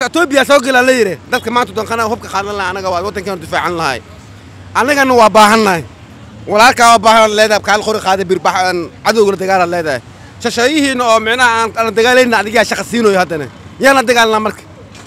etoobiya soo gelaa la yidhi dadka maanta danqana hubka qaadan laha anaga waa waddankeenu difaacan lahay annagana waa baahannahay walaalkaa waa baahan leedahay kaal qori qaaday birbax cadowgala dagaalaad leedahay shasheeyihiina oo micnaha aan aan dagaalayna adigaa shaqa siinayo haddana yaana dagaalnaa marka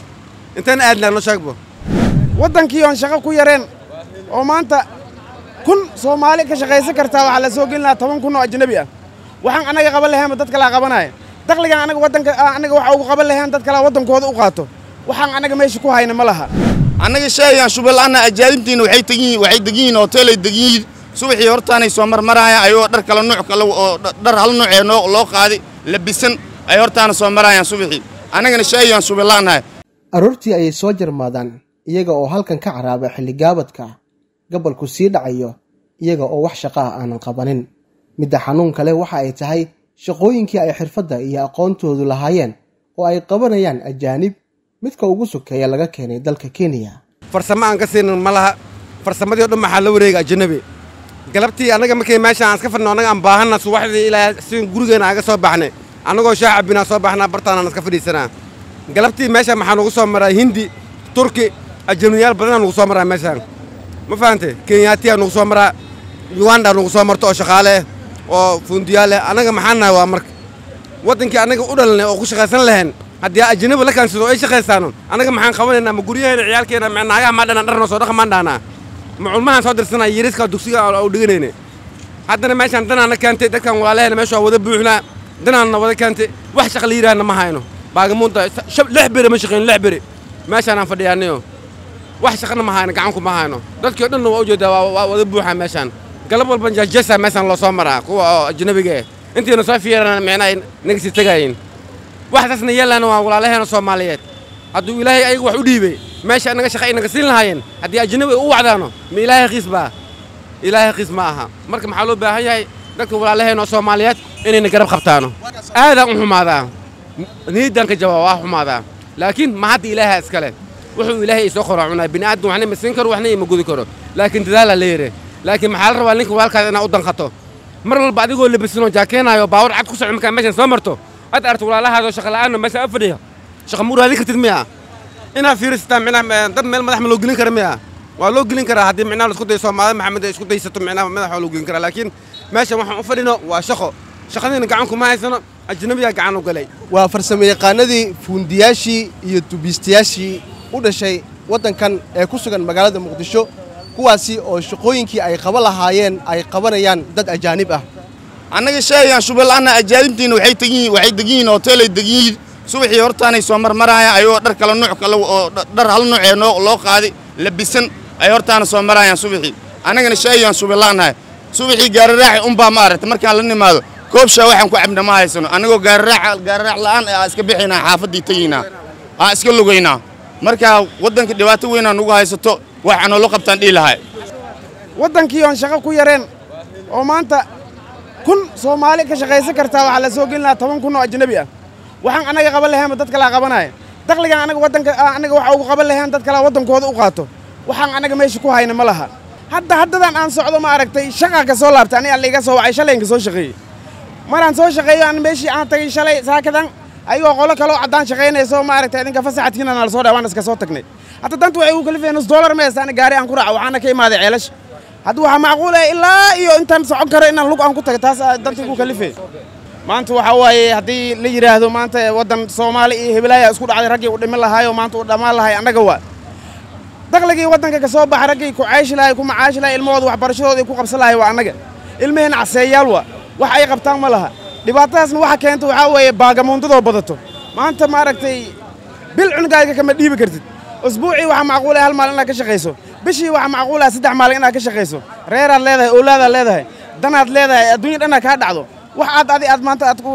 intaan aadnaa noo sheegbo waddankii oon shaqo ku yareen oo maanta kun soomaali ka shaqaysan kartaa waxaa la soo gelin lahaa toban kun oo ajnabi ah waxaan annaga qaban laheenba dad kalaa qabanaya dakhligan anaga waddanka annaga waxa ugu qaban laheen dad kalaa waddankooda u qaato waxaan annaga meesha ku hayna ma laha annaga sheegayaan shubalaana ajaanibtiina waxay tegiin waxay degiin hoteelay degiin subaxii hortaanay soo marmarayaan ayagoo dhar kala nuuc kale oo dhar hal nuucee noo loo qaaday labisan ay hortaana soo marayaan subaxii annagana sheegayaan shubalaanahay aroortii ayay soo jarmaadaan iyaga oo halkan ka caraaba xilligaabadka gabalku sii dhacayo iyaga oo wax shaqa ah aanan qabanin midda xanuun kale waxa ay tahay shaqooyinkii ay xirfadda iyo aqoontoodu lahaayeen oo ay qabanayaan ajaanib midka ugu sokeeya laga keenay dalka kenya farsamo aan ka siinin ma laha farsamadii o dhan maxaa la wareega ajanabi galabtii annaga markay meesha aan iska fadhino annaga aan baahanna subaxdii ilaa si gurigeena aga soo baxnay annagoo shaah cabbinaa soo baxnaa bartaanaan iska fadhiisanaa galabtii meesha maxaa nugu soo maraa hindi turki ajanabiyaal badanaa nugu soo maraa meeshaan ma fahante kenyaatiyaa nugu soo maraa uganda nugu soo marto oo shaqaale ah oo fundiyaal leh annaga maxaan nahay waa marka waddankii annaga u dhalanay oo ku shaqaysan lahayn haddii ajanabi la kaansido ay shaqaysaano annaga maxaan qabanaynaa ma guryaheena ciyaalkeena ma naagaha maa dhanan dharna soo dhaqa maan dhaanaa ma culmahaan soo dirsanaa yariska dugsiga u dhiganayne haddana meeshaan danaana keentay dadkan walaalaheena meesha waa wada buuxnaa danaanna wada keentay wax shaqa la yidhaahna ma hayno baagamuunta lix beri ma shaqayn lix beri meeshaanaan fadhiyaanayo wax shaqana ma hayno gacanku ma hayno dadkii o dhanna waa ujeedaa waa wada buuxaa meeshaan galab walban jajasa meeshaan loo soo maraa kuwa oo ajnabiga eh intiina soo fiirana micnaa naga sii tegaayin waxdaasna yeelaana waa walaalaheena soomaaliyeed hadduu ilaahay ayaga wax u dhiibay meesha inaga shaqa inaga siin lahaayeen haddii ajnabi ay u wacdaano ma ilaahay qiis baa ilaahay qiis ma aha marka maxaa loo baahan yahay dadka walaalaheena oo soomaaliyeed inayna garab qabtaano aadaan u xumaadaa niyaddaan ka jawaaba waa xumaadaa laakiin ma hadda ilaaha iskale wuxuu ilaahay isoo qoraa cunaa bini aadam waxna ima siin karo waxna ima gudi karo laakiin dadaalaa la yidhi laakiin maxaa la rabaa ninka walaalkaada inaad u danqato mar walba adigoo labisanoo jaakeenaayo baawar cad ku soco markaa meeshan soo marto ad arto walaalahaadoo shaqa la'aanoo meesha a fadhiya shaqa ma uraadin kartid miya inaad fiirisataa micnaha dad meel madax ma loo gelin kara miya waa loo gelin karaa haddii micnaha laisku dayo soomaalida maxamed ay isku daysato micnaha madax waa loo gelin karaa laakiin meeshan waxaan u fadhino waa shaqo shaqadiina gacanku ma haysano ajnabiyaa gacan u galay waa farsamo yaqaanadii fuundiyaashii iyo dubiistayaashii u dhashay waddankan ee ku sugan magaalada muqdisho kuwaasi oo shaqooyinkii ay qaban lahaayeen ay qabanayaan dad ajaanib ah annaga sheegayaan shubalaana ajaanibtiina waxay tegiin waxay degiin hoteelay degiin subaxii hortaanay soo marmarayaan ayagoo dhar kala nuuc kale oo dhar hal nuucee noo loo qaaday labisan ay hortaana soo marayaan subaxii annagana sheegayaan shubalaanahay subaxii gaararaaxi unbaa ma aragta markaan la nimaado koobshaa waxaan ku cabna ma haysano annagoo gaararaax gaararaax la'aan aa iska bixaynaa xaafaddii tegaynaa aa iska lugaynaa markaa waddanka dhibaato weynaa nugu haysato waxaa noola qabtaan dhihi lahay waddankii oon shaqo ku yareen oo maanta kun soomaali ka shaqaysan kartaa waxaa la soo gelin lahaa toban kun oo ajnabi ah waxaan annaga qaban laheenba dad kalaa qabanaya dakhligan annaga waddanka annaga waxa ugu qaban laheen dad kalaa waddankooda u qaato waxaan annaga meesha ku hayna ma laha hadda haddadan aan socdo ma aragtay shaqaa ka soo laabtay aniga alla iga soo wacay shalayinka soo shaqeeyey maraan soo shaqeeyo aan meeshii aan tagay shalay saakadan ayagoo qolo kaloo caddaan shaqaynayso ma aragtay idinka fasaxadkiina nala soo dhaa waan iska soo tagnay hadda danta waxay ugu kalifeen nus doolar ma heestaan gaari aan ku raaco waxaana ka imaaday ceelasha hadda waxaa macquul ah ilaa iyo intaan socon karo inaan lug aan ku tago taas danta igu kalifeen maanta waxaa waaye haddii la yidhaahdo maanta waddan soomaali iyo hebelaaya isku dhacday raggii u dhiman lahaayoo maanta u dhammaan lahay annaga waa dakhligii waddanka ka soo baxa raggii ku cayshi lahay ku macaashi lahay ilmahooda waxbarashadooda ku qabsan lahay waa annaga ilmaheenna caseeyaal waa wax ay qabtaan ma laha dhibaatadaasna waxa keenta waxaa weeye baagamuundadoo badato maanta maaragtay bil cunugaaga kama dhiibi kartid usbuucii waxaa macquulay hal maalin inaad ka shaqayso bishii waxaa macquulaa saddex maalin inaad ka shaqayso reeraad leedahay owlaadaad leedahay danaad leedahay adduunya dhanaa kaa dhacdo wax aad adi aad maanta aad ku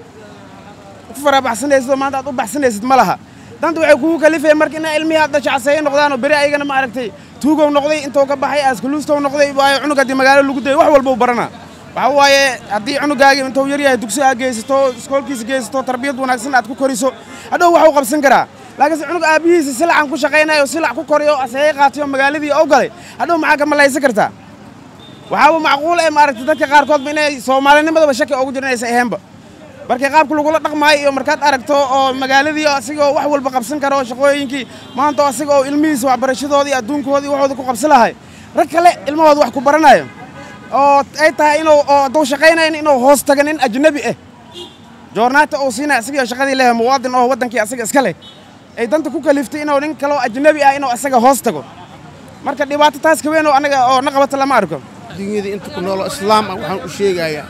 farabaxsanaysid oo maanta aad u baxsanaysid ma laha danta waxay kugu kalifeen marka inaa ilmihii aad dhasho caseeye noqdaanoo beri ayagana ma aragtay tuugow noqday intuu ka baxay askuluustow noqday waayo cunug haddii magaalo lagu dayay wax walba u baranaa waxa waaye haddii cunugaagii intuu yar yahay dugsi aad geysato iskoolkiisa geysato tarbiyad wanaagsan aad ku koriso hadhow wax u qabsan karaa laakiinse cunug aabbihiisa silacan ku shaqaynayo silac ku koriyo aseeye qaatayo magaaladii oo galay hadhow maxaa ka malaysan kartaa waxaaba macquul ee maaragtay dadka qaarkoodba inay soomaalinimadaba shaki ugu jiro inaysan ahaynba markii qaabka lagula dhaqmaayo iyo markaad aragto oo magaaladii asigoo wax walba qabsan karo shaqooyinkii maanta asiga oo ilmihiisa waxbarashadoodii adduunkoodii waxooda ku qabsan lahay rag kale ilmahooda wax ku baranayo oo ay tahay inuu oo hadduu shaqaynayn inuu hoos taga nin ajnabi ah joornaata uu siinaya asigoo shaqadii lehe muwaadin oo waddankii asaga iska leh ay danta ku kaliftay inuu nin kaloo ajnabi ah inuu asaga hoos tago marka dhibaato taas ka weyn oo anaga oo na qabata lama arko dunyada inta ku nooloo islaam ah waxaan u sheegayaa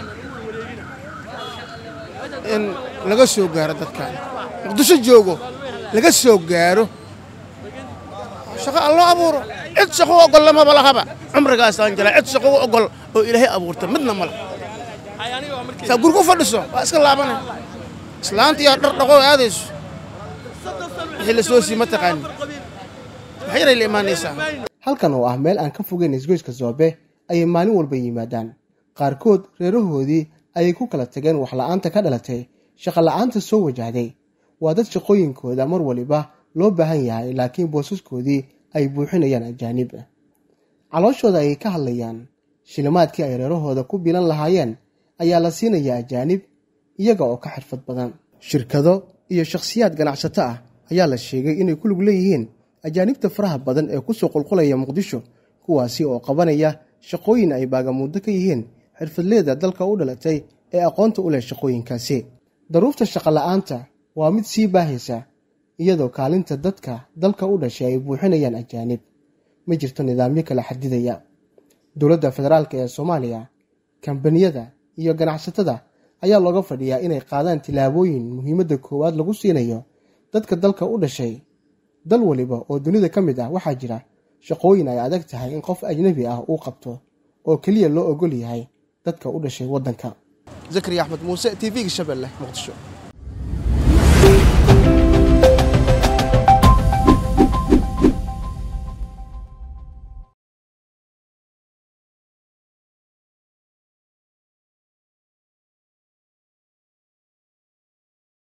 in laga soo gaaro dadkan muqdisho joogo laga soo gaaro shaqo aan loo abuuro cid shaqo u oggol lamaba lahaba cumrigaasaan jala cid shaqo u oggol oo ilaahay abuurta midna ma laha saa gurgu fadhiso waa iska laabanay islaanta yaa dhar dhaqoo aadayso wixii la soo sii ma taqaanin wax yaray la imaanaysaa halkan oo ah meel aan ka fogeyn isgoyska soobe ayay maalin walba yimaadaan qaarkood reerahoodii ayay ku kala tageen waxla'aanta ka dhalatay shaqola'aanta soo wajahday waa dad shaqooyinkooda mar waliba loo baahan yahay laakiin boosaskoodii ay buuxinayaan ajaanib calooshooda ayay ka hadlayaan shilimaadkii ay reerahooda ku bilan lahaayeen ayaa la siinayaa ajaanib iyaga oo ka xirfad badan shirkado iyo shakhsiyaad ganacsato ah ayaa la sheegay inay ku lug leeyihiin ajaanibta faraha badan ee kusoo qulqulaya muqdisho kuwaasi oo qabanaya shaqooyin ay baagamuuddo ka yihiin xirfadleeda dalka u dhalatay ee aqoonta u leh shaqooyinkaasi daruufta shaqola'aanta waa mid sii baahaysa iyadoo kaalinta dadka dalka u dhashay ay buuxinayaan ajaanib ma jirto nidaamyo kala xadidaya dowladda federaalk ee soomaaliya kambaniyada iyo ganacsatada ayaa looga fadhiyaa inay qaadaan tillaabooyin muhiimadda koowaad lagu siinayo dadka dalka u dhashay dal waliba oo dunida ka mid ah waxaa jira shaqooyin ay adag tahay in qof ajnabi ah uu qabto oo keliya loo ogol yahay dadka u dhashay waddanka zakariya axmed muuse t v-ga shabeelle muqdisho